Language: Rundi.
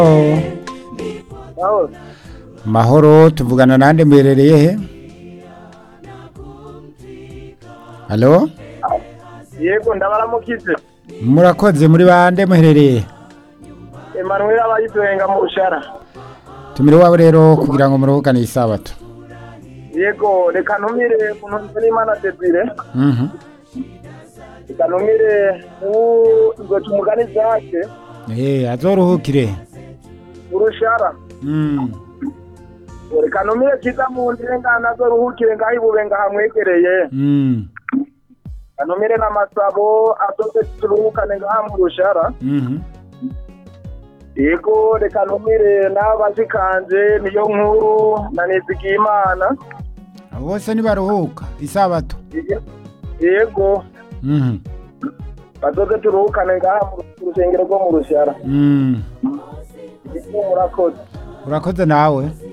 Mahoro. mahoro tuvugana nande mwerereye he halo Yego ndabaramukize. murakoze muri bande muherereye Emmanuel abayiduhenga mu rushara. tumire iwabo rero kugira ngo muruhukane isabato Yego reka ntumire umuntu n'Imana Desire. Mhm. Reka ntumire ubu ingoci umugani zake Eh, azoruhukire urushara. Mm. Reka ntumire kiza mu ndengana zo ruhukire ngaho ibube ngahamwegereye. Mm. Reka ntumire n'amasabo azoze turuhukane ngaha mu rushara. Mhm. Yego reka ntumire n'abashikanje niyo nkuru na Nizigiyimana. abo bose nibaruhuka isabato Yego Mhm. bazoze turuhukane ngaha mu rusengero rwo mu rushara. Mm. Yego murakoze. urakoze nawe